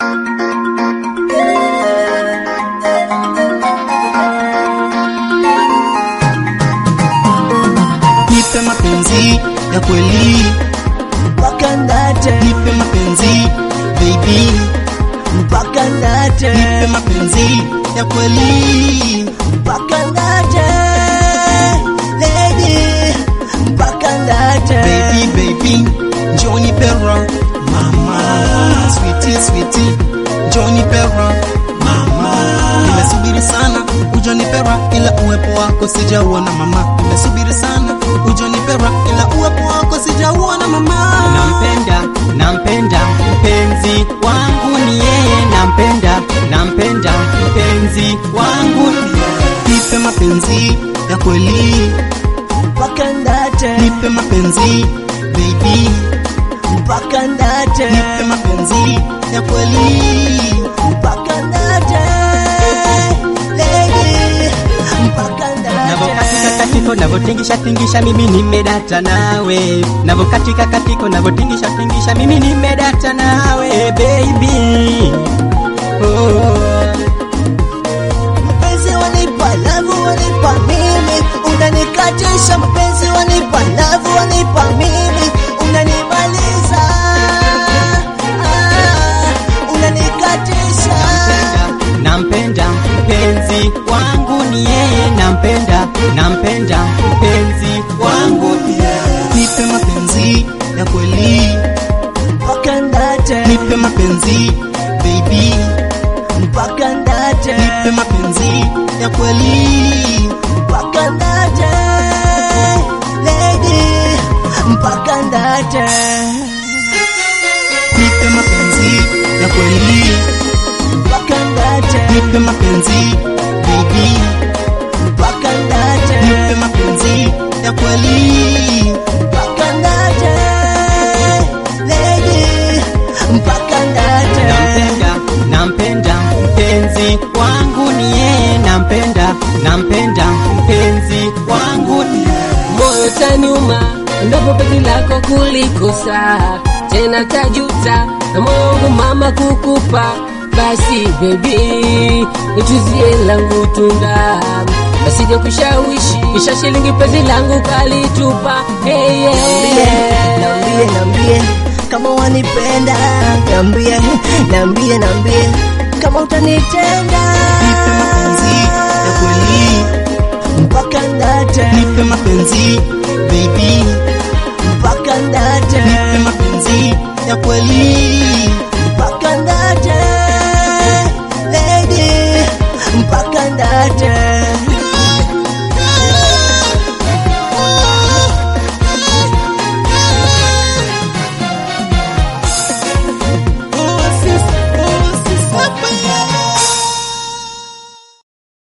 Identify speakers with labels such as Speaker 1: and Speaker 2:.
Speaker 1: nipe mapenzi ya kweli,
Speaker 2: mpaka ndate,
Speaker 1: nipe mapenzi baby,
Speaker 2: mpaka ndate,
Speaker 1: nipe mapenzi ya kweli,
Speaker 2: mpaka ndate, lady, mpaka ndate,
Speaker 1: baby baby, njoo nipe raha mama, sweetie sweetie, njoo nipe raha mama, nimesubiri sana ujo nipe raha, ila uwepo wako sijauona mama, nimesubiri sana ujo nipe raha, ila uwepo wako sijauona mama.
Speaker 3: nampenda nampenda mpenzi wangu ni yeye nampenda nampenda mpenzi wangu
Speaker 1: Nipe mapenzi ya kweli,
Speaker 2: mpaka ndate,
Speaker 1: nipe mapenzi baby,
Speaker 2: mpaka ndate,
Speaker 1: nipe mapenzi ya kweli,
Speaker 2: mpaka ndate, lady, mpaka
Speaker 3: navokatika
Speaker 2: ndate.
Speaker 3: katiko navotingisha tingisha mimi nimedata nawe navokatika katiko navotingisha tingisha mimi nimedata nawe baby oh.
Speaker 2: Mapenzi wanipa, love wanipa mimi, unanikatisha. Mapenzi wanipa, love wanipa mimi, unanimaliza. Ah, unanikatisha.
Speaker 3: nampenda mpenzi wangu ni yeye nampenda nampenda mpenzi wangu
Speaker 1: nipe mapenzi ya kweli,
Speaker 2: Mpaka ndate,
Speaker 1: nipe mapenzi baby,
Speaker 2: mpaka ndate,
Speaker 1: nipe mapenzi ya kweli,
Speaker 2: mpaka ndate, lady, mpaka ndate,
Speaker 1: nipe mapenzi ya kweli,
Speaker 2: mpaka ndate,
Speaker 1: nipe mapenzi baby,
Speaker 2: mpaka ndate.
Speaker 1: nipe mapenzi ya kweli,
Speaker 2: mpaka ndate lady mpaka ndate
Speaker 3: nampenda nampenda mpenzi wangu ni yeye nampenda nampenda mpenzi wangu
Speaker 4: moyo taniuma endapo penzi lako kulikosa tena tajuta na moyo wangu mama kukupa basi bebi nituzie langu tunda nasije kushawishi kisha shilingi penzi langu kalitupa hey, yeah.
Speaker 2: nambie nambie kama wanipenda nambie nambie nambie kama utanitenda
Speaker 1: nipe mapenzi ya kweli,
Speaker 2: mpaka ndate
Speaker 1: nipe mapenzi baby,
Speaker 2: mpaka ndate
Speaker 1: nipe mapenzi ya kweli,
Speaker 2: mpaka ndate lady mpaka ndate